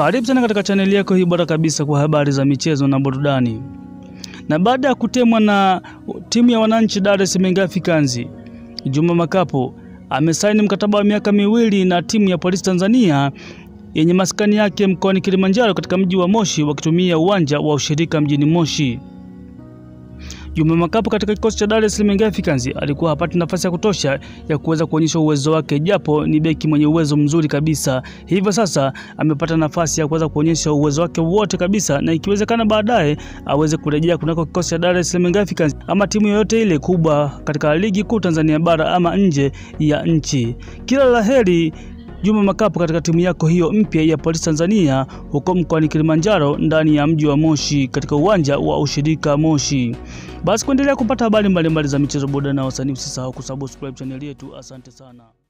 Karibu sana katika chaneli yako hii bora kabisa kwa habari za michezo na burudani. Na baada ya kutemwa na timu ya wananchi Dar es Salaam Africans, Juma Makapo amesaini mkataba wa miaka miwili na timu ya Polisi Tanzania yenye maskani yake mkoani Kilimanjaro katika mji wa Moshi wakitumia uwanja wa ushirika mjini Moshi. Juma Makapo katika kikosi cha Dar es Salaam Africans alikuwa hapati nafasi ya kutosha ya kuweza kuonyesha uwezo wake, japo ni beki mwenye uwezo mzuri kabisa. Hivyo sasa amepata nafasi ya kuweza kuonyesha uwezo wake wote kabisa, na ikiwezekana baadaye aweze kurejea kunako kikosi cha Dar es Salaam Africans ama timu yoyote ile kubwa katika ligi kuu Tanzania bara ama nje ya nchi. Kila laheri Juma Makapo katika timu yako hiyo mpya ya Polisi Tanzania huko mkoani Kilimanjaro ndani ya mji wa Moshi katika uwanja wa ushirika Moshi. Basi kuendelea kupata habari mbalimbali za michezo, burudani na wasanii, usisahau kusubscribe chaneli yetu. Asante sana.